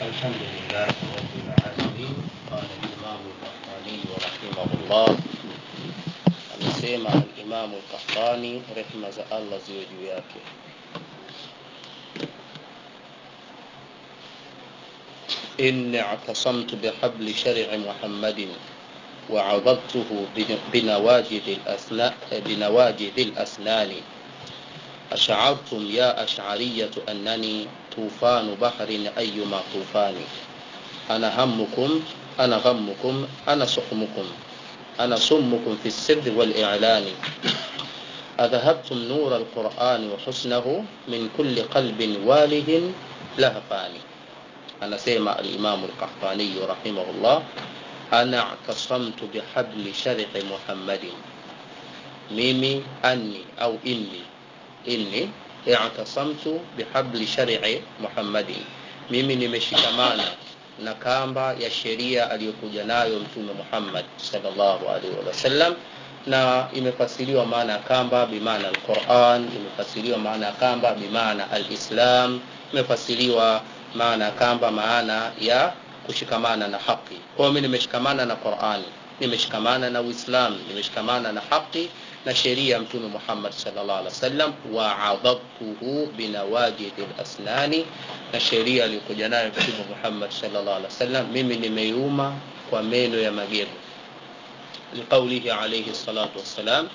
الحمد لله رب العالمين قال الإمام القحطاني رحمه الله amesema alimamu lkahtani rehma za allah ziwe juu yake inni اعتصمت بحبل شرع محمد وعضدته بنواجذ الأسنان, بنواجذ الأسنان أشعرتم يا أشعرية أنني طوفان بحر أيما طوفان أنا همكم أنا غمكم أنا سقمكم أنا صمكم في السر والإعلان أذهبتم نور القرآن وحسنه من كل قلب واله لهفان أنا سيما الإمام القحطاني رحمه الله أنا اعتصمت بحبل شرع محمد mimi anni au inni inni i'tasamtu bihabli shari'i muhammadin mimi nimeshikamana na kamba ya sheria aliyokuja nayo mtume muhammad sallallahu alaihi wasallam na imefasiriwa maana ya kamba bimaana alquran imefasiriwa maana ya kamba bimaana alislam imefasiriwa maana ya kamba maana ya kushikamana na haki kwa hiyo mimi nimeshikamana na qurani nimeshikamana na uislam nimeshikamana na haki na sheria ya mtume muhammad sallallahu alaihi wasallam wa adhabtuhu binawajidi lasnani na sheria aliyokuja nayo mtume muhammad sallallahu alaihi wasallam mimi nimeiuma kwa meno ya magego liqaulihi alaihi salatu wassalam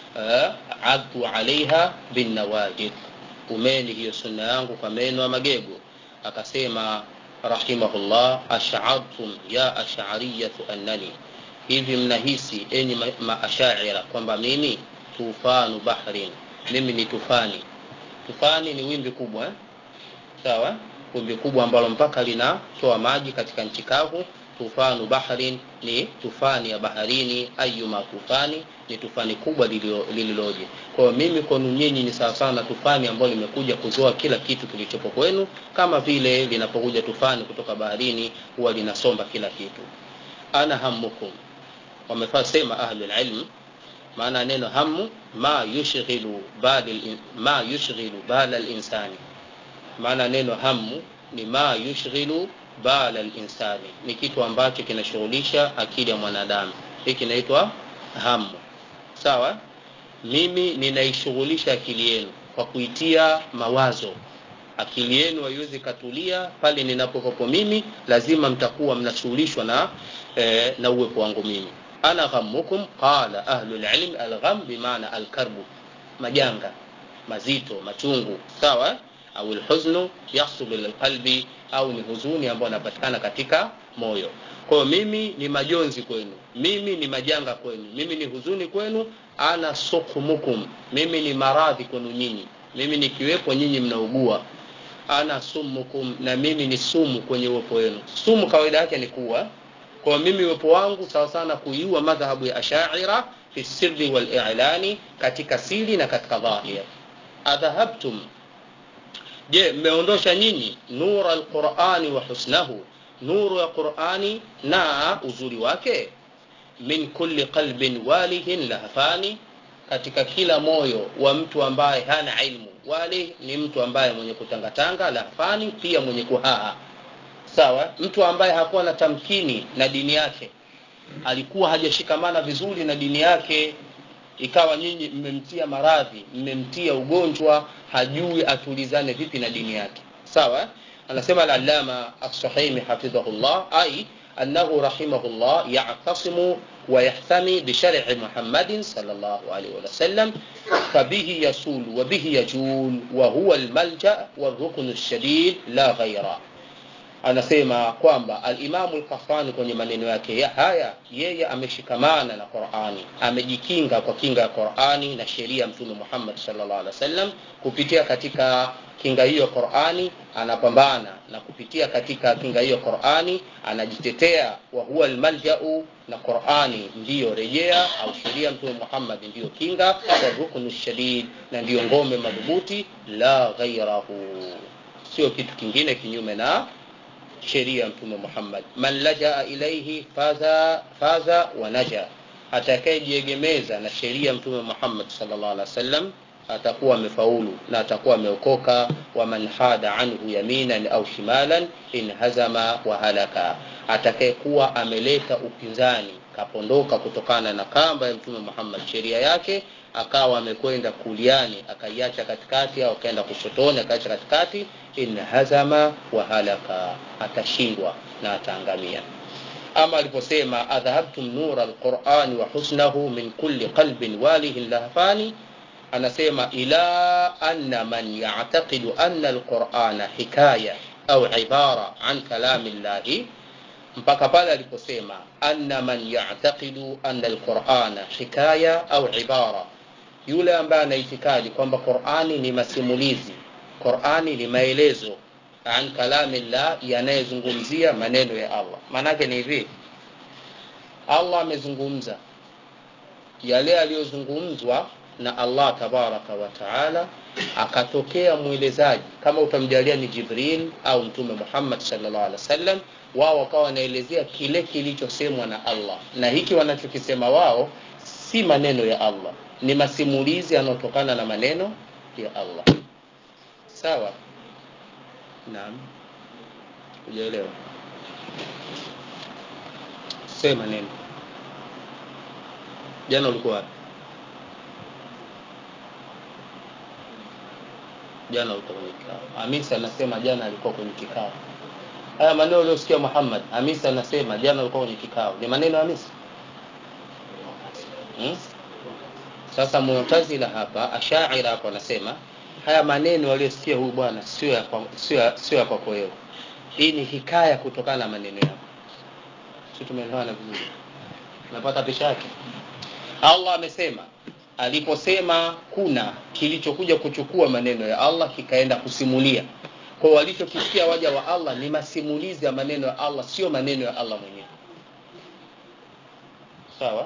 addu alaiha binnawajid umeni hiyo sunna yangu kwa meno ya magego akasema rahimahullah ash'artum ya ash'ariyatu annani hivi mnahisi enyi maashaira kwamba mimi tufanu bahrin mimi ni tufani tufani ni wimbi kubwa eh? sawa wimbi kubwa ambalo mpaka linatoa maji katika nchi kavu tufanu bahrin ni tufani ya baharini ayuma tufani ni tufani kubwa lililoje kwa hiyo mimi kwenu nyinyi ni sawasawa na tufani ambayo limekuja kuzoa kila kitu kilichopo kwenu kama vile linapokuja tufani kutoka baharini huwa linasomba kila kitu ana hamukum wamefaa sema ahlulilm maana neno hamu ma yushghilu bali ma yushghilu bala linsani maana neno hamu ni ma yushghilu bala linsani ni kitu ambacho kinashughulisha akili ya mwanadamu hii kinaitwa hamu sawa mimi ninaishughulisha akili yenu kwa kuitia mawazo akili yenu haiwezi katulia pale ninapokopo mimi lazima mtakuwa mnashughulishwa na eh, na uwepo wangu mimi ana ghammukum qala ahlu lilm algham bimaana alkarbu majanga mazito machungu sawa au lhuznu yahsulu lilqalbi au ni huzuni ambayo anapatikana katika moyo kwayo mimi ni majonzi kwenu mimi ni majanga kwenu mimi ni huzuni kwenu ana sukhumukum mimi ni maradhi kwenu nyinyi mimi nikiwepo nyinyi mnaugua ana sumukum na mimi ni sumu kwenye uwepo wenu sumu kawaida yake ni kuwa kwa mimi uwepo wangu sawa sana kuiua madhhabu ya ashaira fi sirri wal i'lani katika siri na katika dhahir adhahabtum je mmeondosha nyinyi nura alqurani wa husnahu nuru ya qurani na uzuri wake min kulli qalbin walihin lahfani katika kila moyo wa mtu ambaye hana ilmu wali ni mtu ambaye mwenye kutangatanga lahfani pia mwenye kuhaa sawa mtu ambaye hakuwa na tamkini na dini yake alikuwa hajashikamana vizuri na dini yake ikawa nyinyi mmemtia maradhi mmemtia ugonjwa hajui atulizane vipi na dini yake sawa anasema al-allama as-sahimi hafidhahullah ai annahu rahimahullah ya'tasimu ويحتمي بشرع محمد صلى الله عليه وسلم فبه يسول وبه يجول وهو الملجأ والركن الشديد لا غيره anasema kwamba alimamu lkafani kwenye maneno yake ya haya yeye ameshikamana na qurani amejikinga kwa kinga ya qurani na sheria ya mtume muhammad salllah alih wa sallam kupitia katika kinga hiyo qurani anapambana na kupitia katika kinga hiyo qurani anajitetea wa huwa lmaljau na qurani ndiyo rejea au sheria mtume muhammad ndiyo kinga wa ruknu shadid na ndiyo ngome madhubuti la ghairahu sio kitu kingine kinyume na sheria mtume muhammad man lajaa ilaihi faza, faza wa naja atakayejiegemeza na sheria mtume muhammad salllah alih wa sallam atakuwa amefaulu na atakuwa ameokoka waman hada anhu yaminan au shimalan inhazama wa halaka atakayekuwa ameleta upinzani kapondoka kutokana na kamba ya mtume Muhammad sheria yake akawa amekwenda kuliani akaiacha katikati au akaenda kushotoni akaacha katikati inhazama wa halaka atashindwa na ataangamia ama aliposema adhhabtum nura alqurani wa husnahu min kulli qalbin walihin lahfani anasema ila anna man ya'taqidu anna alqur'ana hikaya au ibara an kalami llahi mpaka pale aliposema anna man ya'taqidu anna alqur'ana hikaya au ibara yule ambaye anaitikadi kwamba Qur'ani ni masimulizi Qur'ani ni maelezo an kalami llah yanayezungumzia maneno ya Allah maanake ni hivi Allah amezungumza yale aliyozungumzwa na Allah tabaraka wa taala akatokea mwelezaji kama utamjalia ni Jibril au mtume Muhammad sallallahu alaihi wasallam wao wakawa wanaelezea kile kilichosemwa na Allah na hiki wanachokisema wao si maneno ya Allah ni masimulizi yanayotokana na maneno ya Allah sawa naam hujaelewa sema neno jana ulikuwa wapi jana ulikuwa kwenye kikao hamisa anasema jana alikuwa kwenye kikao haya maneno uliyosikia muhammad hamisa anasema jana alikuwa kwenye kikao ni maneno ya hamisa hmm? sasa mu'tazila hapa ashaira hapo anasema haya maneno aliyosikia huyu bwana sio ya sio sio ya kwako wewe hii ni hikaya kutokana na maneno yako sisi tumeelewana vizuri napata picha yake Allah amesema aliposema kuna kilichokuja kuchukua maneno ya Allah kikaenda kusimulia kwa walichokisikia waja wa Allah ni masimulizi ya maneno ya Allah sio maneno ya Allah mwenyewe sawa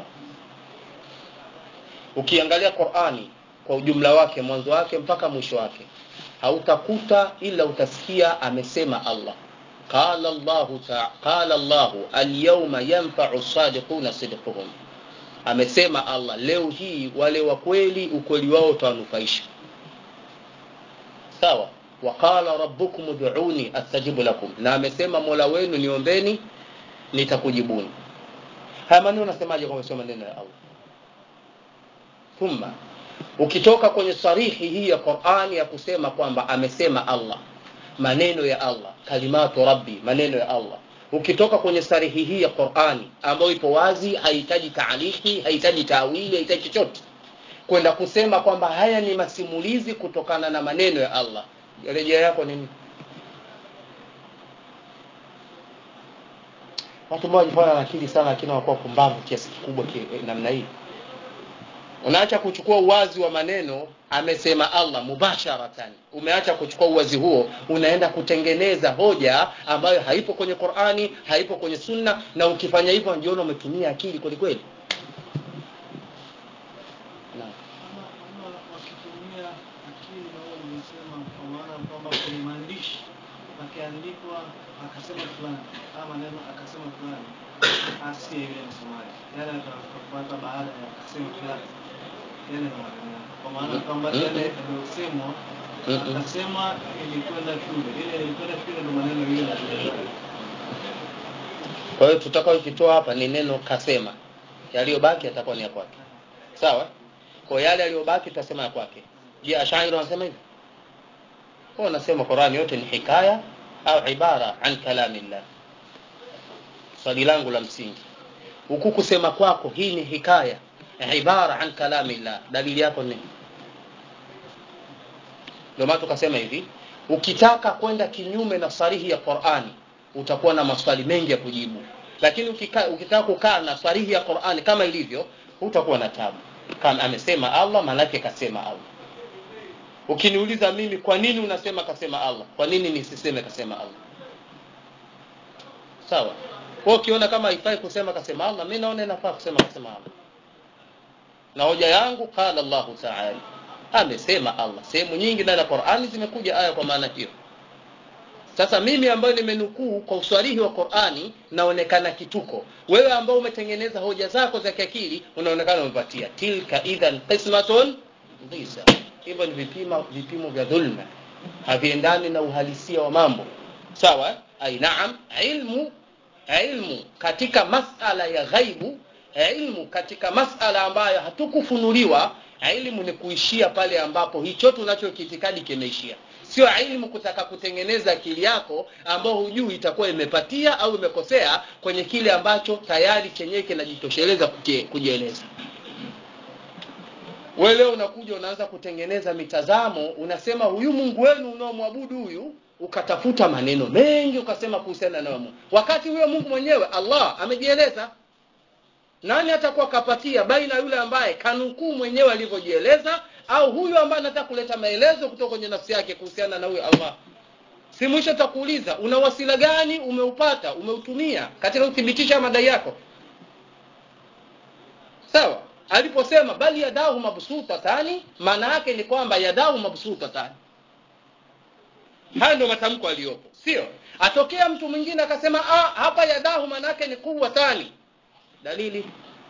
ukiangalia Qur'ani kwa ujumla wake mwanzo wake mpaka mwisho wake hautakuta ila utasikia amesema Allah qala Allah qala Allah al-yawma yanfa'u as-sadiquna sidquhum amesema Allah leo hii wale wa kweli ukweli wao utawanufaisha sawa waqala rabbukum ud'uni astajibu lakum na amesema Mola wenu niombeni nitakujibuni haya maneno unasemaje kwa kusoma maneno ya Allah thumma ukitoka kwenye sarihi hii ya Qur'ani ya kusema kwamba amesema Allah maneno ya Allah kalimatu rabbi maneno ya Allah ukitoka kwenye sarihi hii ya Qur'ani ambayo ipo wazi haihitaji taaliki haihitaji tawili haihitaji chochote kwenda kusema kwamba haya ni masimulizi kutokana na maneno ya Allah rejea yako nini watu ambao wanajifanya na akili sana lakini wanakuwa kumbavu kiasi kikubwa namna hii unaacha kuchukua uwazi wa maneno amesema Allah mubasharatan umeacha kuchukua uwazi huo unaenda kutengeneza hoja ambayo haipo kwenye Qur'ani haipo kwenye Sunna na ukifanya hivyo unajiona umetumia akili kweli kweli akiandikwa akasema fulani ama maneno akasema fulani asiye yule msomaji yale atakafuata baada ya akasema fulani yale ni maneno kwa maana kwamba yale yaliyosemwa akasema ilikwenda shule ile ilikwenda shule ndo maneno ile kwa hiyo tutakaokitoa hapa ni neno kasema yaliyobaki yatakuwa ni ya kwake sawa kwa yale yaliyobaki tutasema ya kwake je ashairi wanasema hivi kwa wanasema Qur'ani yote ni hikaya au ibara an kalamillah swali langu la msingi huku kusema kwako hii ni hikaya ibara an kalamillah dalili yako ni ndio maana tukasema hivi ukitaka kwenda kinyume na sarihi ya Qur'ani utakuwa na maswali mengi ya kujibu lakini ukika, ukitaka kukaa na sarihi ya Qur'ani kama ilivyo utakuwa na tabu kama amesema Allah malaki kasema Allah ukiniuliza mimi kwa nini unasema kasema Allah kwa nini nisiseme kasema Allah sawa kwa ukiona kama haifai kusema kasema Allah mimi naona inafaa kusema kasema Allah na hoja yangu qala Allah ta'ala amesema Allah sehemu nyingi ndani ya Qur'ani zimekuja aya kwa maana hiyo sasa mimi ambayo nimenukuu kwa uswalihi wa Qur'ani naonekana kituko wewe ambao umetengeneza hoja zako za kiakili unaonekana umepatia tilka idhan qismatun dhisa hivyo ni vipimo vipimo vya dhulma haviendani na uhalisia wa mambo sawa ai naam ilmu ilmu katika masala ya ghaibu ilmu katika masala ambayo hatukufunuliwa ilmu ni kuishia pale ambapo hicho tunachokiitikadi kimeishia sio ilmu kutaka kutengeneza akili yako ambao hujui itakuwa imepatia au imekosea kwenye kile ambacho tayari chenyewe kinajitosheleza kujieleza wewe leo unakuja unaanza kutengeneza mitazamo unasema huyu mungu wenu unaomwabudu huyu ukatafuta maneno mengi ukasema kuhusiana na mungu wakati huyo mungu mwenyewe allah amejieleza nani atakuwa kapatia baina yule ambaye kanukuu mwenyewe alivyojieleza au huyu ambaye anataka kuleta maelezo kutoka kwenye nafsi yake kuhusiana na huyu allah si mwisho takuuliza una wasila gani umeupata umeutumia katika kuthibitisha madai yako sawa aliposema bali yadahu mabsutatani maana yake ni kwamba yadahu mabsutatani haya ndio matamko aliyopo sio atokea mtu mwingine akasema ah, hapa yadahu maana yake ni kubwa tani dalili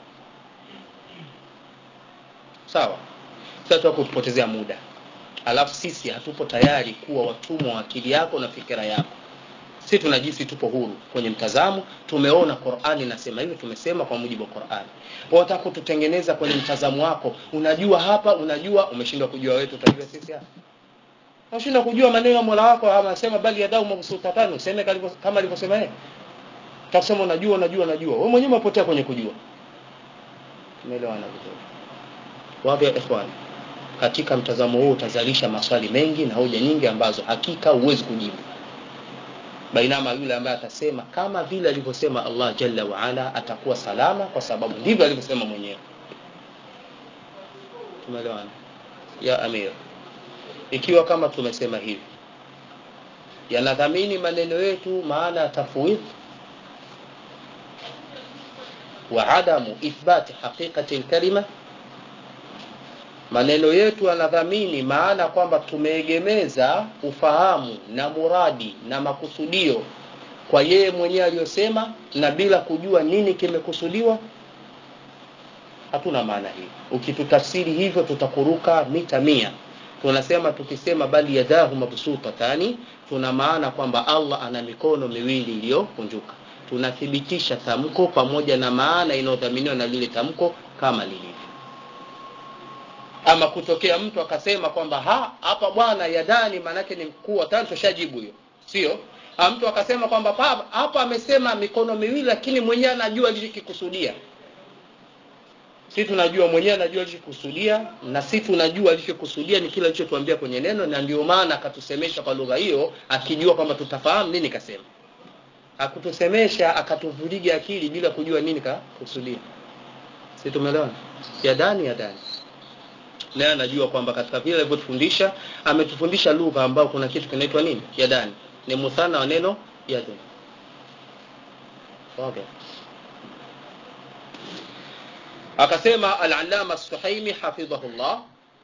sawa sasa kupotezea muda alafu sisi hatupo tayari kuwa watumwa wa akili yako na fikira yako si tunajisi tupo huru kwenye mtazamo tumeona qurani inasema hivyo tumesema kwa mujibu wa qurani wataka kututengeneza kwenye mtazamo wako unajua hapa unajua umeshindwa kujua wewe tutajua sisi hapa unashindwa kujua maneno ya mola wako anasema bali yadau mabsutatani useme kama alivyosema yeye utasema unajua unajua unajua wewe mwenyewe umepotea kwenye kujua tumeelewana vizuri wapi ya ikhwan katika mtazamo huu utazalisha maswali mengi na hoja nyingi ambazo hakika huwezi kujibu bainama yule ambaye atasema kama vile alivyosema Allah jalla waala atakuwa salama kwa sababu ndivyo alivyosema mwenyewe tumeelewana ya amir ikiwa kama tumesema hivi yanadhamini maneno yetu maana ya tafwidh wa adamu ithbati haqiqati lkalima maneno yetu yanadhamini maana kwamba tumeegemeza ufahamu na muradi na makusudio kwa yeye mwenyewe aliyosema na bila kujua nini kimekusudiwa hatuna maana hii ukitutafsiri hivyo tutakuruka mita mia tunasema tukisema bali yadahu mabsutatani tuna maana kwamba allah ana mikono miwili iliyokunjuka tunathibitisha tamko pamoja na maana inayodhaminiwa na lile tamko kama lilivyo ama kutokea mtu akasema kwamba ha hapa bwana yadani maanake ni mkuu wa tano tushajibu hiyo sio mtu akasema kwamba hapa amesema mikono miwili lakini mwenyewe anajua alichokikusudia si tunajua mwenyewe anajua alichokusudia na si tunajua alichokusudia ni kile alichotuambia kwenye neno na ndio maana akatusemesha kwa lugha hiyo akijua kwamba tutafahamu nini kasema akutusemesha akatuvuliga akili bila kujua nini kakusudia si tumeelewana yadani yadani naye anajua kwamba katika vile alivyotufundisha ametufundisha lugha ambayo kuna kitu kinaitwa nini yadani ni muthana wa neno yadun okay. akasema al-allama as-suhaimi hafidhahullah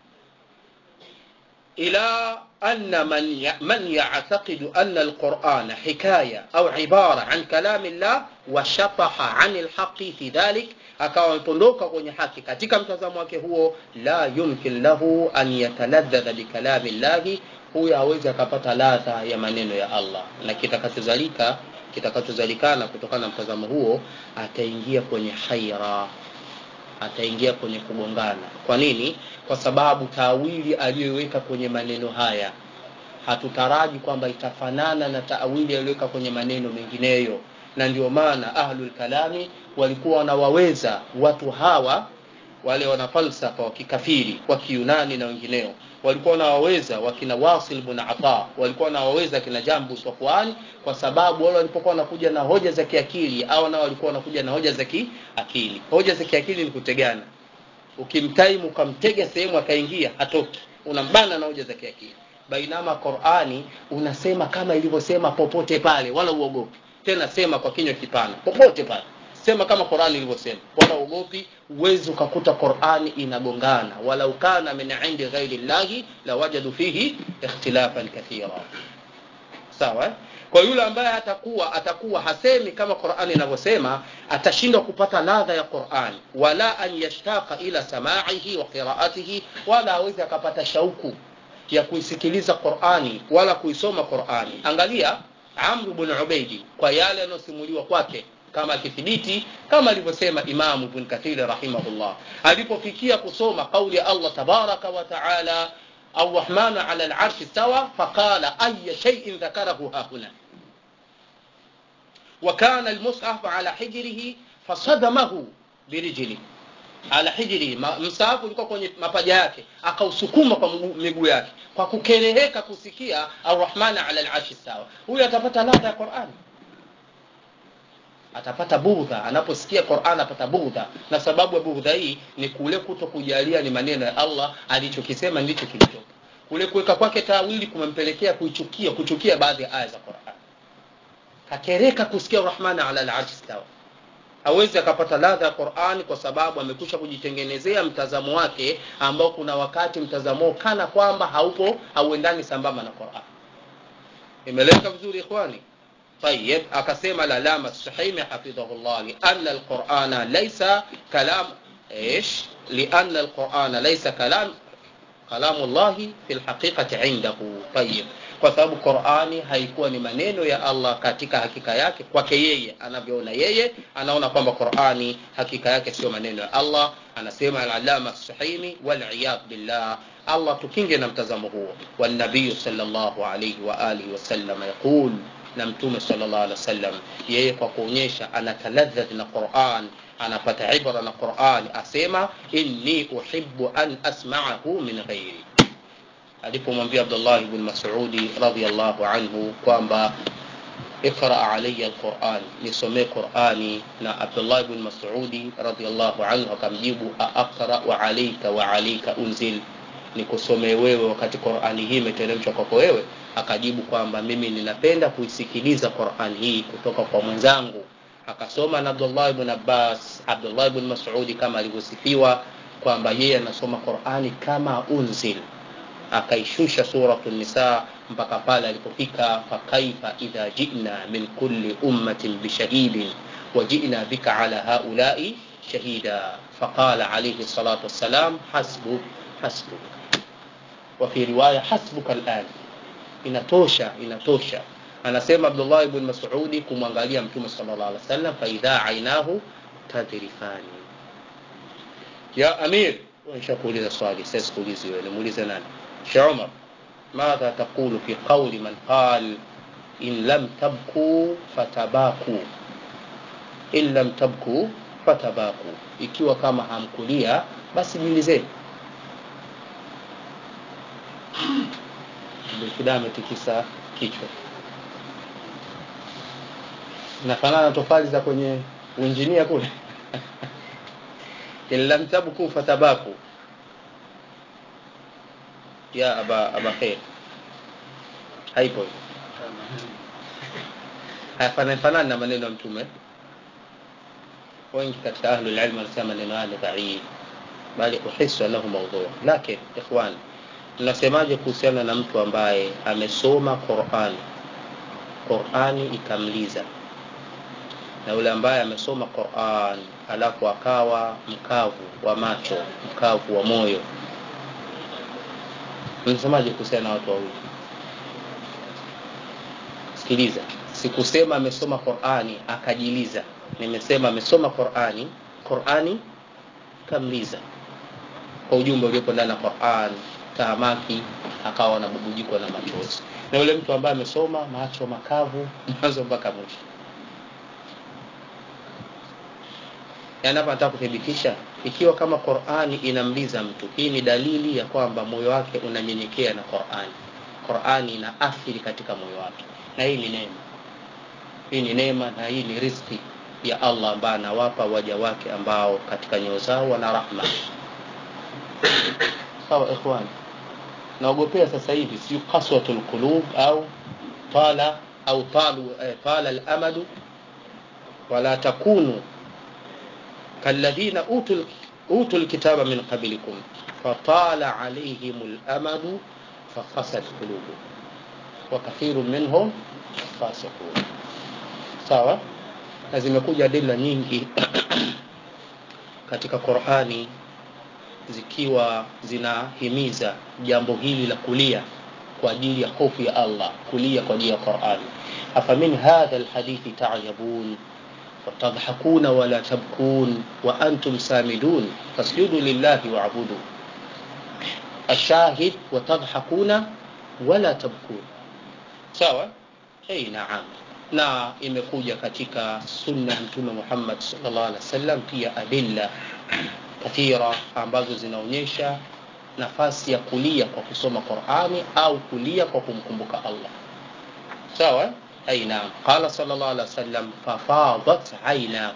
ila أن من من يعتقد أن القرآن حكاية أو عبارة عن كلام الله وشطح عن الحق في ذلك akawa amepondoka kwenye haki katika mtazamo wake huo la yumkin lahu an yataladhadha bikalami llahi huyo hawezi akapata ladha ya maneno ya allah na kitakachozalika kitakachozalikana kutokana na mtazamo huo ataingia kwenye haira ataingia kwenye kugongana kwa nini kwa sababu taawili aliyoiweka kwenye maneno haya hatutaraji kwamba itafanana na taawili aliyoweka kwenye maneno mengineyo na ndio maana ahlul kalami walikuwa wanawaweza watu hawa wale wana falsafa wa kikafiri wa kiyunani na wengineo walikuwa wanawaweza wakina wasil bn ata walikuwa wanawaweza kina jambu safwani kwa sababu wale walipokuwa wanakuja na hoja za kiakili au nao walikuwa wanakuja na hoja za kiakili hoja za kiakili ni kutegana ukimtaimu ukamtega sehemu akaingia hatoki unambana na hoja za kiakili bainama qurani unasema kama ilivyosema popote pale wala uogopi tena sema kwa kinywa kipana popote pale sema kama qurani ilivyosema wala uogopi uwezi ukakuta qurani inagongana wala ukana min indi ghairi llahi lawajadu fihi ikhtilafan kathira sawa eh? kwa yule ambaye atakuwa atakuwa hasemi kama qurani inavyosema atashindwa kupata ladha ya qurani wala an yashtaka ila samaihi wa qiraatihi wala awezi akapata shauku ya kuisikiliza qurani wala kuisoma qurani angalia amru bn ubeidi kwa yale yanayosimuliwa kwake kama akithibiti kama alivyosema imamu ibn kathiri rahimahullah alipofikia kusoma qauli ya allah tabaraka wa taala الرحمن على العرش استوى فقال أي شيء ذكره ها هنا وكان المصحف على حجره فصدمه برجله ala hijri msaafu ulikuwa kwenye mapaja yake akausukuma kwa miguu yake kwa kukereheka kusikia arrahman ala larshi sawa huyu atapata ladha ya qurani atapata bugdha anaposikia quran apata bugdha na sababu ya bugdha hii ni kule kuto kujalia ni maneno ya allah alichokisema ndicho kilichopo kule kuweka kwake tawili kumempelekea kuichukia kuchukia baadhi ya aya za quran kakereka kusikia rahmani ala larshi stawa hawezi akapata ladha ya qurani kwa sababu amekwisha kujitengenezea mtazamo wake ambao kuna wakati mtazamo kana kwamba haupo hauendani sambamba na quran imeleka vizuri ikhwani طيب أقسم العلامة السحيمي حفظه الله لأن القرآن ليس كلام إيش لأن القرآن ليس كلام كلام الله في الحقيقة عنده طيب kwa sababu qurani haikuwa ni maneno ya allah katika hakika yake kwake yeye anavyoona yeye anaona kwamba qurani hakika yake sio maneno ya allah anasema alalama suhaimi waliyadh billah allah tukinge na mtazamo huo wanabiyu salllahu alaihi waalihi wasalama yaqul na mtume sallallahu alaihi wasallam yeye kwa kuonyesha anataladhadh na Qur'an anapata ibra na Qur'an asema inni uhibbu an asma'ahu min ghairi alipomwambia Abdullah ibn Mas'udi radhiyallahu anhu kwamba اقرأ علي القرآن nisomee Qur'ani na Abdullah ibn Mas'udi radhiyallahu anhu akamjibu aqra wa alayka wa alayka unzil nikusomee wewe wakati Qur'ani hii imeteremshwa kwako wewe akajibu kwamba mimi ninapenda kuisikiliza Qur'an hii kutoka kwa mwenzangu akasoma na Abdullah ibn Abbas Abdullah ibn Mas'udi kama alivyosifiwa kwamba yeye anasoma Qur'ani kama unzil akaishusha suratu nisa mpaka pale alipofika fakaifa idha jina min kulli ummatin bishahidin wajina bika ala haulai shahida faqala alayhi salatu wassalam hasbuk hasbuk وفي رواية حسبك الآن inatosha inatosha anasema abdullah ibn masudi kumwangalia mtume sallallahu alaihi wasallam faidha ainahu tadrifani ya amir nishakuuliza swali sasa sikuulizi wewe nimuulize nani Sheikh Umar ماذا تقول في قول من قال إن لم تبكوا فتباكوا إن لم تبكوا فتباكوا ikiwa kama hamkulia basi jilizeni Bilkida ametikisa kichwa. Nafanana tofali za kwenye uinjinia kule. in lam tabku fatabaku ya aba aba khair haipo hayafanani fanani na maneno ya mtume wengi katika ahlul ilm wanasema maneno haya ni dhaif bali uhisu annahu mawdhu lakini ikhwani tunasemaje kuhusiana na mtu ambaye amesoma Qur'ani Qur'ani ikamliza na yule ambaye amesoma Qur'an alafu akawa mkavu wa macho mkavu wa moyo unasemaje kuhusiana na watu wawili sikiliza sikusema amesoma Qur'ani akajiliza nimesema amesoma Qur'ani Qur'ani kamliza kwa ujumbe uliopo ndani ya Qur'an tahamaki akawa anabubujikwa na machozi na yule mtu ambaye amesoma macho makavu mwanzo mpaka mwisho yaani hapa nataka kuthibitisha ikiwa kama Qur'ani inamliza mtu hii ni dalili ya kwamba moyo wake unanyenyekea na Qur'ani Qur'ani ina athiri katika moyo wake na hii ni neema hii ni neema na hii ni riziki ya Allah ambaye anawapa waja wake ambao katika nyoyo zao wana rahma sawa ikhwani naogopea sasa hivi si qaswatul qulub au tala au talu eh, tala al-amadu wala takunu kalladhina utul utul kitaba min qablikum fatala alayhim al-amadu faqasat qulubuhum wa kathiru minhum fasiqun sawa na zimekuja adila nyingi katika qurani zikiwa zinahimiza jambo hili la kulia kwa ajili ya hofu ya allah kulia kwa ajili ya qurani afamin hadha lhadithi tajabun وتضحكون ولا تبكون وأنتم سامدون فاسجدوا لله واعبدوا الشاهد وتضحكون ولا تبكون sawa hey, naam na imekuja katika sunna ya mtume muhammad salllah alih wasallam pia adilla kathira ambazo zinaonyesha nafasi ya kulia kwa kusoma qurani au kulia kwa kumkumbuka allah sawa أي نعم قال صلى الله عليه وسلم ففاضت عيناه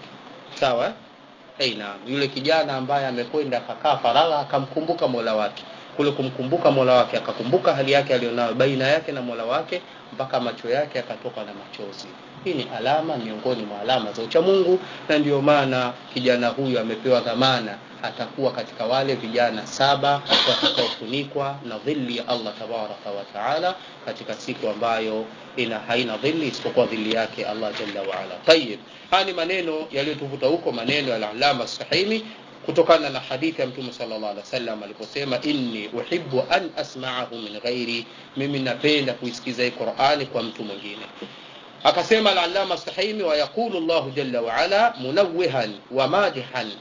sawa hey, naam yule kijana ambaye amekwenda akakaa faragha akamkumbuka mola wake kule kumkumbuka mola wake akakumbuka hali yake aliyonayo baina yake na mola wake mpaka macho yake akatoka na machozi hii ni alama miongoni mwa alama za uchamungu na ndio maana kijana huyu amepewa dhamana atakuwa katika wale vijana saba watakaofunikwa na dhilli ya allah tabaraka wataala katika siku ambayo ina haina dhilli isipokuwa dhilli yake allah jalla waala tayib haya ni maneno yaliyotuvuta huko maneno ya alalama sahimi kutokana na hadithi ya mtume sallallahu alaihi wasallam aliposema inni uhibbu an asma'ahu min ghairi mimi napenda kuisikiza hii qurani kwa mtu mwingine akasema al-allama sahimi wa yaqulu llahu jalla waala munawwihan wa madihan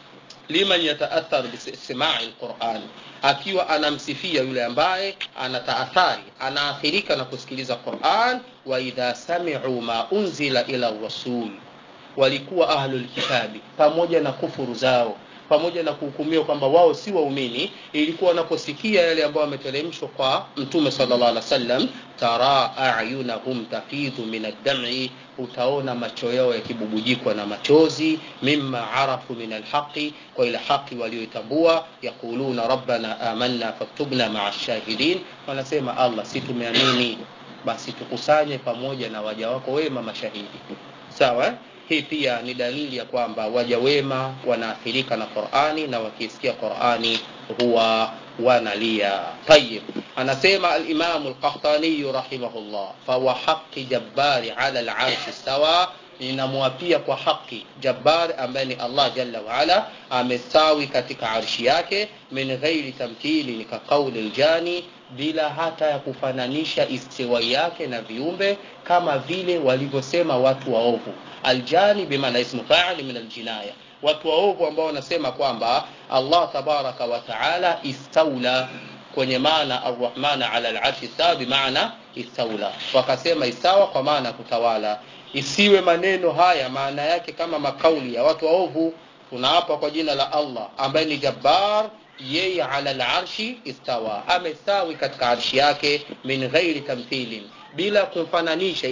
liman yataathar bisimai lquran akiwa anamsifia yule ambaye anataathari anaathirika na kusikiliza quran wa idha samiu ma unzila ila rasul walikuwa ahlulkitabi pamoja na kufuru zao pamoja na kuhukumiwa kwamba wao si waumini ilikuwa wanaposikia yale ambayo wameteremshwa kwa mtume sallallahu alaihi wasallam tara ayunahum tafidhu min addam'i utaona macho yao yakibubujikwa na machozi mimma arafu min alhaqi kwa ile haki walioitambua yaquluna rabbana amanna faktubna maa shahidin wanasema allah si tumeamini basi tukusanye pamoja na waja wako wema mashahidi sawa eh? hii pia ni dalili ya kwamba waja wema wanaathirika na qurani na wakisikia qurani huwa wanalia tayib anasema alimamu lqahtaniyu rahimahullah fawa haqi jabbari ala larshi stawa ninamwapia kwa haki jabbar ambaye ni allah jalla waala amestawi katika arshi yake min ghairi tamthili ni kaqauli ljani bila hata ya kufananisha istiwai yake na viumbe kama vile walivyosema watu waovu aljani bimaana ismu faili min aljinaya watu waovu ambao wanasema kwamba allah tabaraka wataala istaula kwenye maana arrahmana ala larshi stawa bimaana istaula wakasema istawa kwa maana ya kutawala isiwe maneno haya maana yake kama makauli ya watu waovu tunaapa kwa jina la allah ambaye ni jabbar yeye ala larshi istawa amestawi katika arshi yake min ghairi tamthilin bila kumfananisha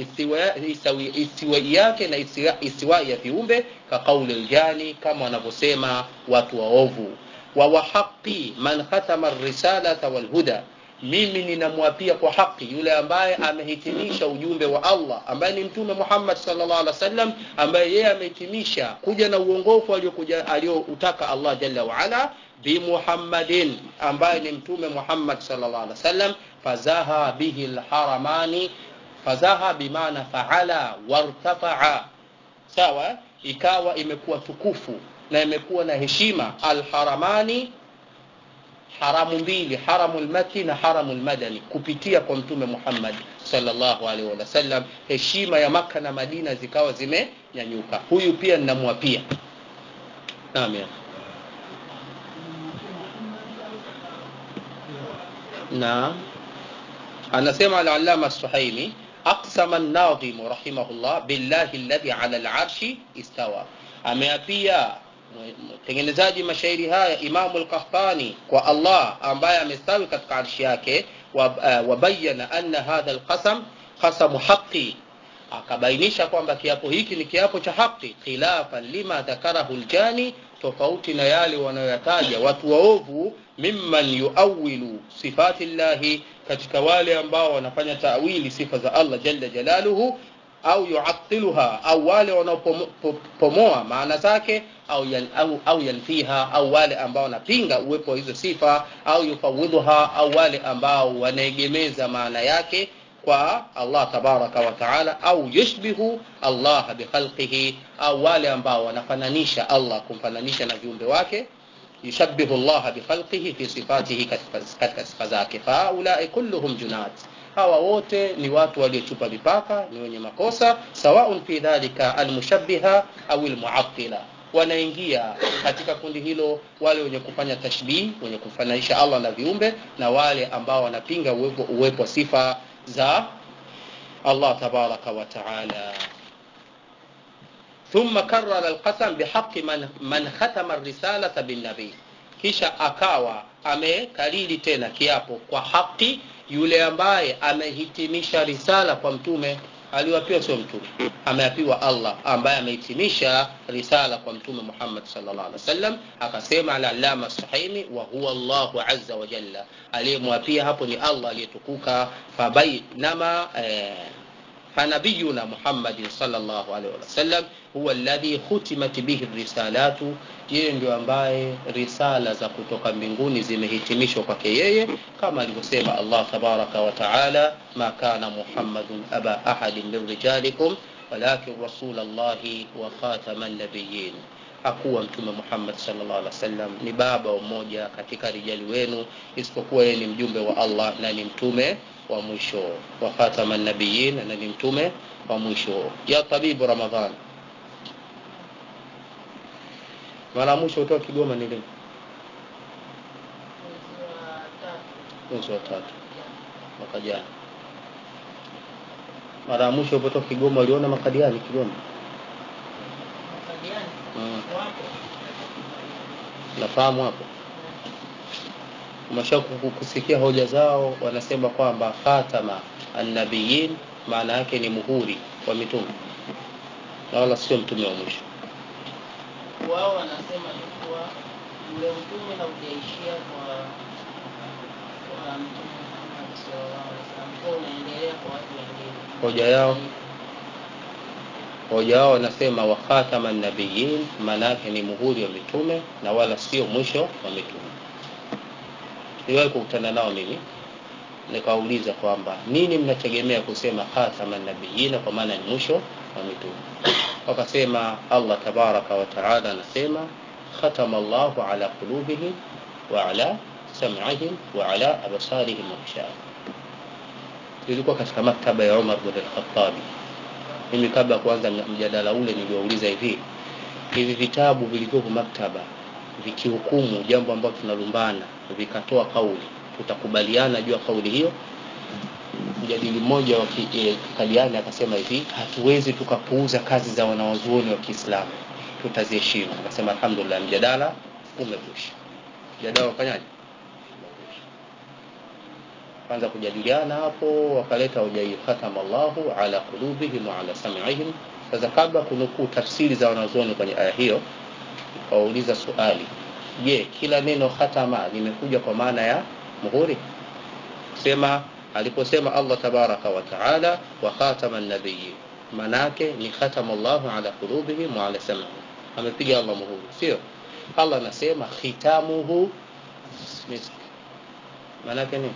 istiwai yake na istiwai ya viumbe ka qauli ljani kama wanavyosema watu waovu wa wahaqi man khatama risalata walhuda mimi ninamwapia kwa haki yule ambaye amehitimisha ujumbe wa allah ambaye ni mtume muhammad salllah alih wasallam ambaye yeye amehitimisha kuja na uongofu alioutaka allah jalla waala bimuhammadin ambaye ni mtume muhammad salllah alih wasallam fazaha bihi lharamani fazaha bimaana faala wartafaa sawa ikawa imekuwa tukufu na imekuwa na heshima alharamani haramu mbili haramu lmaki na haramu lmadani kupitia kwa mtume muhammad salllahu alaihi wasallam heshima ya maka na madina zikawa zimenyanyuka huyu pia ninamwapia naam naam anasema alalama suhaimi aqsama nadhimu rahimahullah billahi alladhi ala larshi istawa ameapia mtengenezaji mashairi haya imamu lkahtani kwa allah ambaye amestawi katika arshi yake wabayana uh, anna hadha lqasam qasamu haqi akabainisha kwamba kiapo hiki ni kiapo cha haki khilafan lima dhakarahu ljani tofauti na yale wanayoyataja watu waovu mimman yuawilu sifati llahi katika wale ambao wanafanya tawili sifa za allah jalla jalaluhu au yuatiluha au wale wanaopomoa maana zake au, yan, au, au yanfiha au wale ambao wanapinga uwepo wa hizo sifa au yufawidhuha au wale ambao wanaegemeza maana yake kwa Allah tabaraka wa taala au yushbihu Allah bikhalqihi au wale ambao wanafananisha Allah kumfananisha na viumbe wake yushabbihu Allah bikhalqihi fi sifatihi katika sifa zake faulai kulluhum junat hawa wote ni watu waliochupa mipaka ni wenye makosa sawaun fi dhalika almushabbiha au almuattila wanaingia katika kundi hilo wale wenye kufanya tashbih wenye kufananisha Allah na viumbe na wale ambao wanapinga uwepo, uwepo sifa za Allah tabaraka wa taala ثم كرر القسم بحق من من ختم الرسالة بالنبي kisha akawa amekariri tena kiapo kwa haki yule ambaye amehitimisha risala kwa mtume aliwapiwa sio mtume ameapiwa Allah ambaye amehitimisha risala kwa mtume Muhammad sallallahu alaihi wasallam akasema al-allama sahimi wa huwa Allahu azza wa jalla aliyemwapia hapo ni Allah aliyetukuka fabainama eh, فنبينا محمد صلى الله عليه وسلم هو الذي ختمت به الرسالات yeye ndio ambaye risala za kutoka mbinguni zimehitimishwa kwake yeye kama alivyosema Allah tabaraka wa taala ma kana muhammadun aba ahadin min rijalikum walakin rasulallahi wa khataman nabiyyin hakuwa mtume Muhammad sallallahu alaihi wasallam ni baba mmoja katika rijali wenu isipokuwa yeye ni mjumbe wa Allah na ni mtume wa mwisho wa khataman nabiyyin na ni mtume wa mwisho ya tabibu ramadhan mara mwisho kutoka Kigoma ni lini mwezi wa tatu mwaka jana mara ya mwisho ulipotoka Kigoma uliona makadiani Kigoma mm. nafahamu hapo umesha kusikia hoja zao wanasema kwamba khatama annabiyin maana yake ni muhuri wa mitume na wala sio mtume wa mwisho wao wanasema ni kuwa ule utume haujaishia kwa kwa mtume Muhammad sallallahu alaihi wasallam kwa unaendelea kwa watu wengine hoja yao hoja yao wanasema wa khatama nabiyin maana yake ni muhuri wa mitume na wala sio mwisho wa mitume niliwahi kukutana nao mimi nikawauliza kwamba nini mnategemea kusema khatama nabiyina kwa maana ni mwisho wa mitume wakasema Allah tabaraka wa taala anasema khatama Allahu ala qulubihim wa ala sam'ihim wa ala absarihim wa ilikuwa katika maktaba ya Umar bin al-Khattab mimi kabla ya kuanza mjadala ule niliwauliza hivi hivi vitabu vilivyopo maktaba vikihukumu jambo ambalo tunalumbana vikatoa kauli tutakubaliana juu ya kauli hiyo mjadili mmoja wa kikadiani akasema hivi hatuwezi tukapuuza kazi za wanawazuoni wa Kiislamu tutaziheshimu akasema alhamdulillah mjadala umekwisha mjadala ufanyaje kwanza kujadiliana hapo wakaleta hoja hiyo khatama Allahu ala qulubihim wa ala sam'ihim sasa kabla kunukuu tafsiri za wanazuoni kwenye aya hiyo wauliza swali je kila neno khatama limekuja kwa maana ya muhuri sema aliposema Allah tabaraka wa taala wa khatama an-nabiyyi manake ni khatama Allahu ala qulubihim wa ala sam'ihim amepiga Allah muhuri sio Allah anasema khitamuhu misk manake ni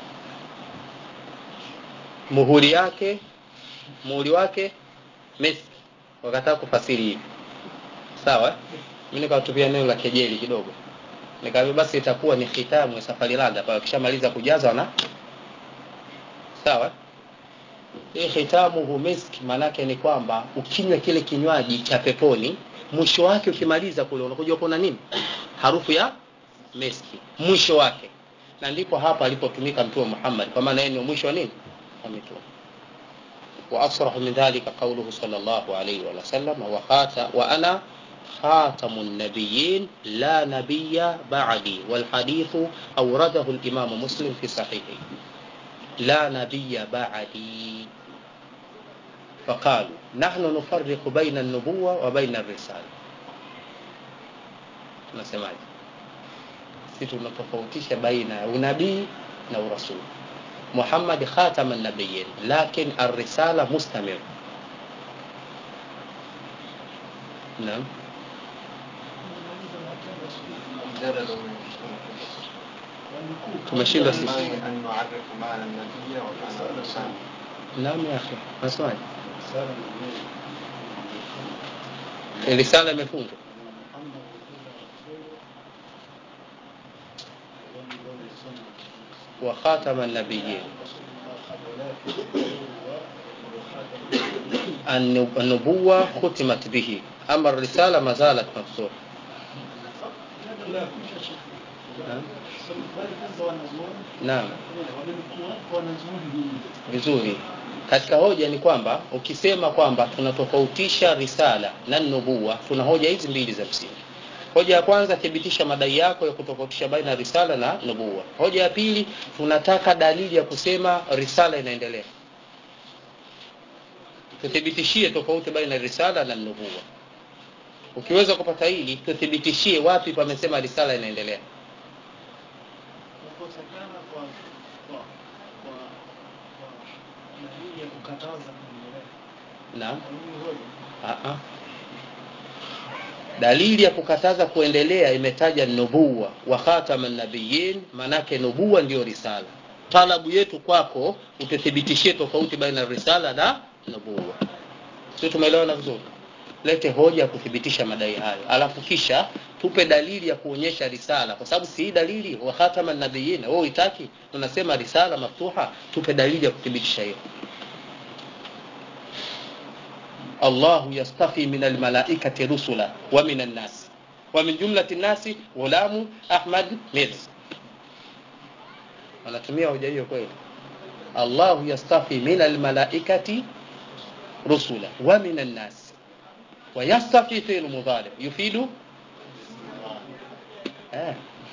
muhuri yake muhuri wake misk wakataa kufasiri hivi sawa mimi nikawatupia neno la kejeli kidogo nikaambia basi itakuwa ni khitamu ya safari landa pale kishamaliza kujaza na sawa hii khitamu hu misk manake ni kwamba ukinywa kile kinywaji cha peponi mwisho wake ukimaliza kule unakuja kuna nini harufu ya miski mwisho wake na ndipo hapa alipotumika mtume Muhammad kwa maana yeye ni mwisho wa nini wa mitume وأصرح من ذلك قوله صلى الله عليه وسلم وخات وأنا خاتم النبيين لا نبي بعدي والحديث أورده الإمام مسلم في صحيحه لا نبي بعدي فقالوا نحن نفرق بين النبوة وبين الرسالة nasemaje si tunatofautisha baina ya unabii na urasuli muhammad khatama nabiyin lakin arrisala mustamir naam tumeshindwa sisi أن نعرف معنى النبي ومعنى الإنسان naam ya akhi maswali risala imefungwa wa khatama nabiyin النبوة ختمت به أما الرسالة ما زالت مفتوحة naam vizuri katika hoja ni kwamba ukisema kwamba tunatofautisha risala na nubuwa tuna hoja hizi mbili za msingi hoja ya kwanza thibitisha madai yako ya kutofautisha baina ya risala na nubuwa hoja ya pili tunataka dalili ya kusema risala inaendelea tuthibitishie tofauti baina ya risala na nubuwa ukiweza kupata hili tuthibitishie wapi pamesema risala inaendelea kukosekana kwa kwa kwa kwa dalili ya kukataza kuendelea. naam Kwa hiyo hoja Aa. dalili ya kukataza kuendelea imetaja nubuwa wa khatama nabiyin manake nubuwa ndiyo risala talabu yetu kwako ututhibitishie tofauti baina ya risala na nubuwa sio tumeelewana vizuri lete hoja ya kuthibitisha madai hayo alafu kisha tupe dalili ya kuonyesha risala kwa sababu si hii dalili wa khatama nabiyin wewe uitaki tunasema risala maftuha tupe dalili ya kuthibitisha hiyo الله يصطفي من الملائكة رسلا ومن الناس ومن جملة الناس غلام أحمد ميرز anatumia hoja hiyo kweli allahu yastafi min almalaikati rusula wa min annas wayastafi filu mudhari yufidu eh.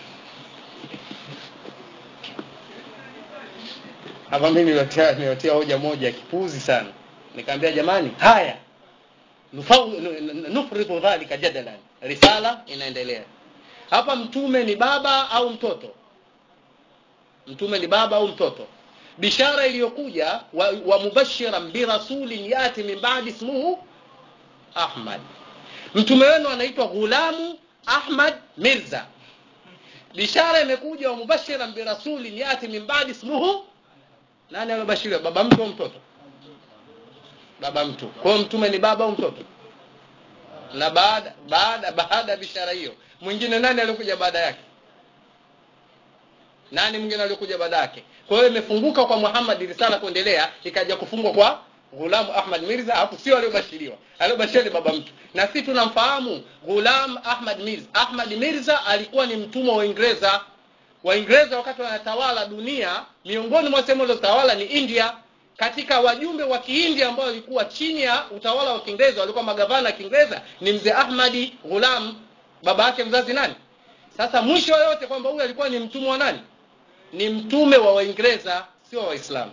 hapa mimi niwatia niwatia hoja moja ya kipuzi sana nikamwambia jamani haya nufau- nu- nu- nufridu dhalika jadalan risala inaendelea hapa mtume ni baba au mtoto mtume ni baba au mtoto bishara iliyokuja wa, wa mubashiran birasulin yati min badi ismuhu ahmad mtume wenu anaitwa ghulamu ahmad mirza bishara imekuja wa mubashiran birasulin yati min badi ismuhu nani amebashiriwa baba mtu au mtoto baba mtu kwa hiyo mtume ni baba au mtoto na baada baada baada ya bishara hiyo mwingine nani alikuja baada yake nani mwingine alikuja baada yake kwa hiyo imefunguka kwa Muhammad risala kuendelea ikaja kufungwa kwa Ghulam Ahmad Mirza hapo sio aliyobashiriwa aliyobashiriwa ni baba mtu na sisi tunamfahamu Ghulam Ahmad Mirza Ahmad Mirza alikuwa ni mtumwa wa Uingereza Waingereza wakati wanatawala dunia miongoni mwa sehemu zilizotawala ni India katika wajumbe wa Kiindia ambao walikuwa chini ya utawala wa Kiingereza walikuwa magavana wa Kiingereza ni mzee Ahmadi Ghulam baba yake mzazi nani sasa mwisho yote kwamba huyu alikuwa ni mtumwa wa nani ni mtume wa Waingereza sio wa Waislamu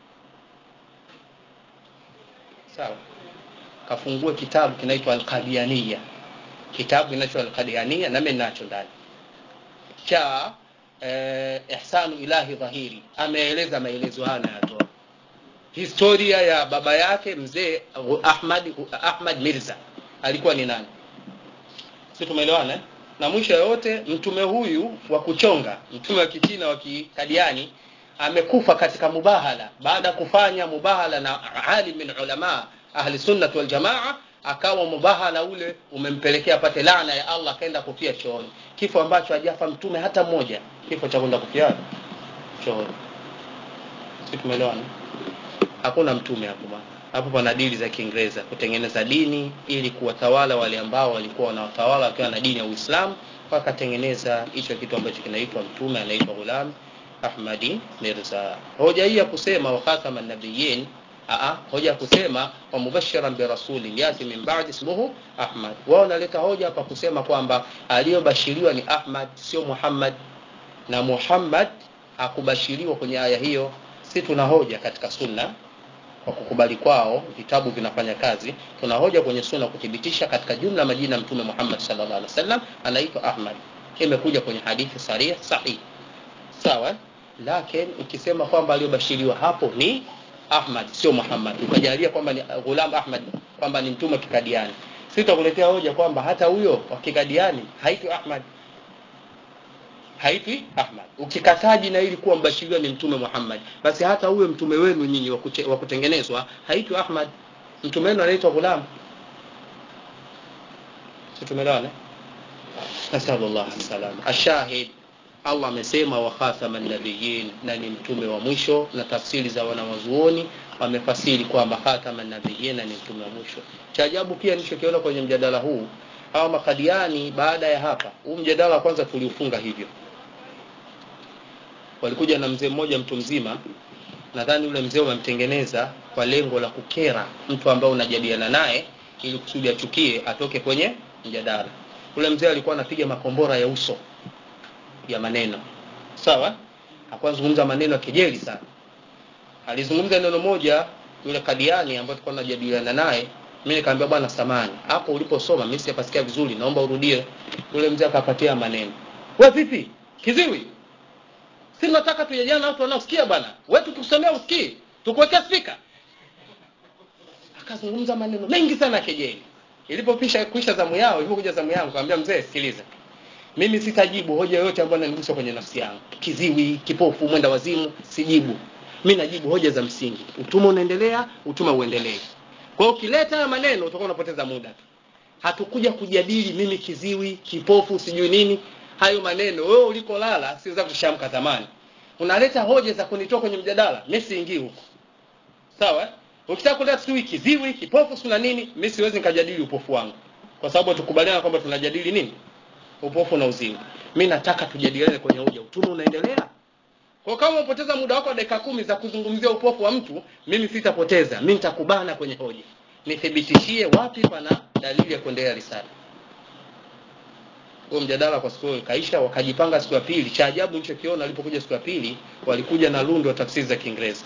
sawa kafungue kitabu kinaitwa Al-Qadianiyya kitabu kinaitwa Al-Qadianiyya na mimi nacho ndani cha eh, Ihsanu Ilahi Dhahiri ameeleza maelezo haya anayatoa historia ya baba yake mzee Ahmad Ahmad Mirza alikuwa ni nani si tumeelewana eh? na mwisho yote mtume huyu wa kuchonga mtume wa kichina wa kikadiani amekufa katika mubahala baada ya kufanya mubahala na alim min ulama ahli sunnah wal jamaa akawa mubahala ule umempelekea apate laana ya Allah akaenda kufia chooni kifo ambacho hajafa mtume hata mmoja kifo cha kwenda kufia chooni si tumeelewana hakuna mtume hapo bwana hapo pana dili za Kiingereza kutengeneza dini ili kuwatawala wale ambao walikuwa wanawatawala wakiwa na dini ya Uislamu wakatengeneza hicho kitu ambacho kinaitwa mtume anaitwa Ghulam Ahmadi Mirza. Hoja hii ya kusema wa khataman nabiyyin Aa, hoja ya kusema wa mubashiran bi rasulin yati min ba'di ismuhu Ahmad. Wao wanaleta hoja hapa kusema kwamba aliyobashiriwa ni Ahmad sio Muhammad na Muhammad hakubashiriwa kwenye aya hiyo. Si tuna hoja katika sunna kwa kukubali kwao vitabu vinafanya kazi tuna hoja kwenye sunna kuthibitisha katika jumla majina ya mtume Muhammad sallallahu alaihi wasallam anaitwa Ahmad imekuja kwenye hadithi sarih sahih sawa lakini ukisema kwamba aliyobashiriwa hapo ni Ahmad sio Muhammad ukajalia kwamba ni Ghulam Ahmad kwamba ni mtume kikadiani sitakuletea hoja kwamba hata huyo wa kikadiani haitwi Ahmad haitwi ahmad ukikataa jina hili kuwa mbashiriwa ni mtume muhammad basi hata huyo mtume wenu nyinyi wa kute- wa kutengenezwa haitwi ahmad mtume wenu anaitwa ghulam si tumeelewana nasalullah salama ashahid allah amesema wa khatama nabiyin na ni mtume wa mwisho na tafsiri za wanawazuoni wamefasiri kwamba khatama nabiyin na ni mtume wa mwisho cha ajabu pia nilichokiona kwenye mjadala huu hawa makadiani baada ya hapa huu mjadala wa kwanza tuliufunga hivyo walikuja na mzee mmoja mtu mzima nadhani yule mzee wamemtengeneza kwa lengo la kukera mtu ambaye unajadiliana naye ili kusudi achukie atoke kwenye mjadala yule mzee alikuwa anapiga makombora ya uso ya maneno sawa hakuwa anazungumza maneno ya kejeli sana alizungumza neno moja yule kadiani ambaye tulikuwa tunajadiliana naye mimi nikamwambia bwana samani hapo uliposoma mimi sijapasikia vizuri naomba urudie yule mzee akapatia maneno we vipi kiziwi si tunataka tujadiliane na watu wanaosikia bwana wewe tukikusomea usikii tukuwekea spika akazungumza maneno mengi sana ya kejeli ilipopisha kuisha zamu yao ilipokuja zamu yangu kaambia mzee sikiliza mimi sitajibu hoja yoyote ambayo inanigusa kwenye nafsi yangu kiziwi kipofu mwenda wazimu sijibu mi najibu hoja za msingi utuma unaendelea utuma uendelee kwa hiyo ukileta haya maneno utakuwa unapoteza muda tu hatukuja kujadili mimi kiziwi kipofu sijui nini hayo maneno wewe ulikolala siweza kushamka zamani unaleta hoja za kunitoa kwenye mjadala mi siingii huko sawa eh? ukitaka kuleta sijui kiziwi kipofu sina nini mi siwezi nikajadili upofu wangu kwa sababu tukubaliana kwamba tunajadili nini upofu na uzima mi nataka tujadiliane kwenye hoja utume unaendelea kwa kama umepoteza muda wako wa dakika kumi za kuzungumzia upofu wa mtu mimi sitapoteza mi nitakubana kwenye hoja nithibitishie wapi pana dalili ya kuendelea risala huo mjadala kwa siku hiyo ikaisha wakajipanga siku ya pili cha ajabu nilichokiona walipokuja siku ya pili walikuja na lundo wa tafsiri za kiingereza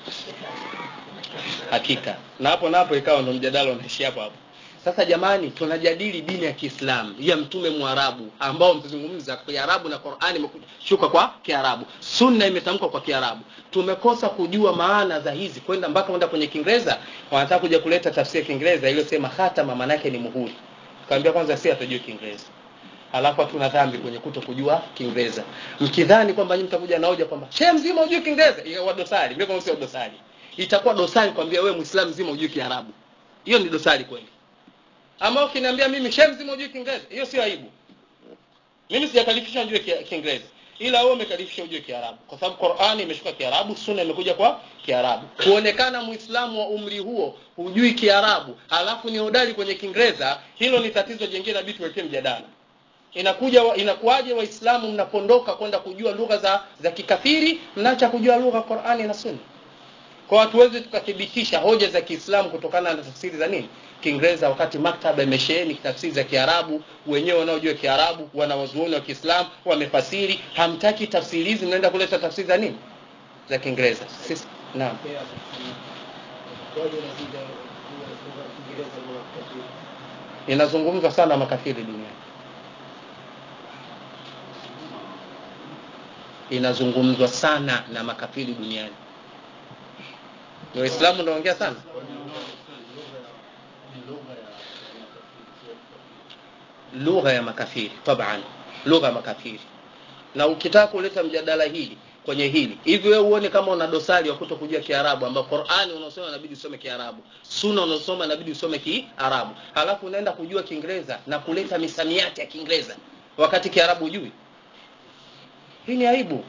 hakika na hapo napo ikawa ndo mjadala unaishi hapo hapo sasa jamani tunajadili dini ya kiislamu ya mtume mwarabu ambao mtazungumza kiarabu na qurani imeshuka kwa kiarabu sunna imetamkwa kwa kiarabu tumekosa kujua maana za hizi kwenda mpaka kwenda kwenye kiingereza wanataka kuja kuleta tafsiri ya kiingereza iliyosema hatama maanake ni muhuri kaambia kwanza si hatajua kiingereza alafu hatuna dhambi kwenye kuto kujua kiingereza mkidhani kwamba nyinyi mtakuja na hoja kwamba shehe mzima hujui kiingereza ikawa dosari mimi kama sio dosari itakuwa dosari kwambia wewe muislamu mzima hujui kiarabu hiyo ni dosari kweli ama ukiniambia mimi shehe mzima hujui kiingereza hiyo sio aibu mimi sijakalifisha njue Ki- kiingereza ila wewe umekalifisha ujue kiarabu kwa sababu qurani imeshuka kiarabu sunna imekuja kwa kiarabu kuonekana muislamu wa umri huo hujui kiarabu alafu ni hodari kwenye kiingereza hilo ni tatizo jingine inabidi tuwekee mjadala inakuja wa- inakuwaje waislamu mnapondoka kwenda kujua lugha za za kikafiri mnaacha kujua lugha qurani na sunna kwa hatuwezi tukathibitisha hoja za kiislamu kutokana na tafsiri za nini kiingereza wakati maktaba imesheheni tafsiri za kiarabu wenyewe wanaojua kiarabu wanawazuoni wa kiislamu wamefasiri hamtaki tafsiri hizi mnaenda kuleta tafsiri za nini za kiingereza sisi naam inazungumzwa sana makafiri duniani inazungumzwa sana na makafiri duniani ni waislamu naongea sana lugha ya makafiri taban lugha ya makafiri na ukitaka kuleta mjadala hili kwenye hili hivi wewe uone kama una dosari wa kuto kujua kiarabu ambao qurani unaosoma inabidi usome kiarabu suna unaosoma inabidi usome kiarabu halafu unaenda kujua kiingereza na kuleta misamiati ya kiingereza wakati kiarabu hujui hii ni aibu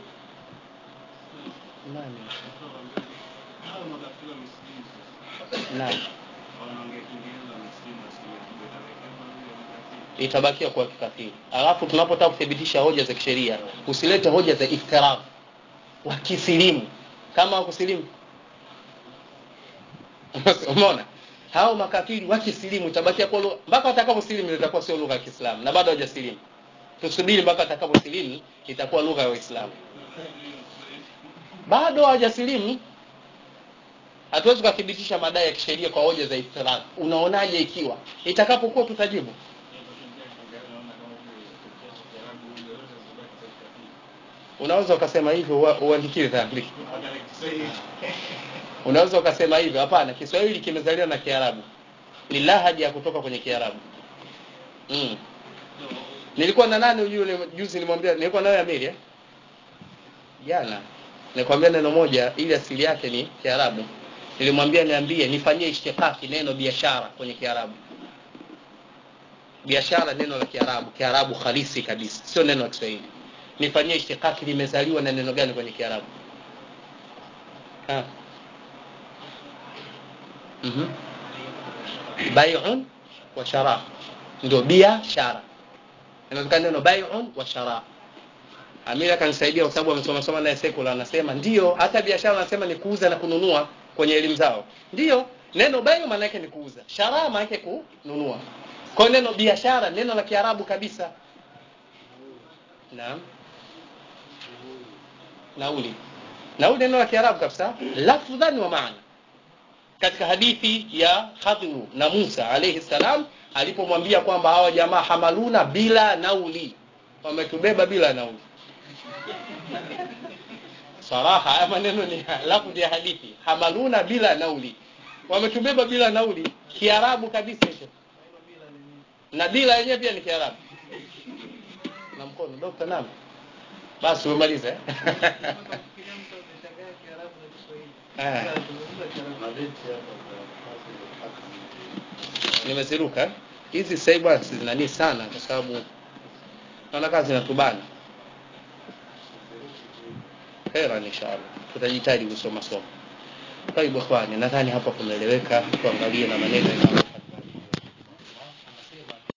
nani Hao makafiri wa misikiti sasa. nani Wanaongea Kiingereza misikiti asilimia kubwa itabakia kwa vile makafiri. itabakia kuwa kikafiri alafu tunapotaka kuthibitisha hoja za kisheria usilete hoja za iftirafu wakisilimu kama wakusilimu umeona hao makafiri wakisilimu itabakia kuwa lugha mpaka watakaposilimu itakuwa sio lugha ya kiislamu na bado hawajasilimu tusubiri mpaka watakaposilimu itakuwa lugha ya waislamu bado hawajasilimu hatuwezi kuthibitisha madai ya kisheria kwa hoja za iftirafu unaonaje ikiwa itakapokuwa tutajibu unaweza ukasema hivyo ua- uandikiwe dhambi unaweza ukasema hivyo hapana kiswahili kimezaliwa na kiarabu ni lahaja ya kutoka kwenye kiarabu mm. nilikuwa na nani yule juzi nilimwambia nilikuwa nayo Amiri eh jana nikwambia neno moja ili asili yake ni Kiarabu nilimwambia niambie nifanyie ishtiqaqi neno biashara kwenye Kiarabu biashara neno la Kiarabu Kiarabu halisi kabisa sio neno la Kiswahili nifanyie ishtiqaqi limezaliwa na neno gani kwenye Kiarabu ha mhm bai'un wa shara ndio biashara inawezekana neno bai'un wa shara Amira kanisaidia kwa sababu amesoma soma naye sekula anasema ndio hata biashara anasema ni kuuza na kununua kwenye elimu zao ndio neno bayo maana yake ni kuuza shara maana yake kununua kwa hiyo neno biashara neno la Kiarabu kabisa naam nauli nauli neno la Kiarabu kabisa lafdhan wa maana katika hadithi ya Khadru na Musa alayhi salam alipomwambia kwamba hawa jamaa hamaluna bila nauli wametubeba bila nauli saraha haya maneno ni lafdhi ya hadithi hamaluna bila nauli wametubeba bila nauli kiarabu kabisa hicho na bila yenyewe pia ni kiarabu na mkono dokta naam basi umemaliza eh? Nafikiria mtu ameshangaa Kiarabu na Kiswahili. Eh. Sasa tunazungumza Kiarabu. nimeziruka hizi sasa hivi bwana zinani sana kwa sababu naona kazi zinatubana hera inshallah tutajitahidi kusoma somo kwa hivyo nadhani hapa kumeeleweka tuangalie na maneno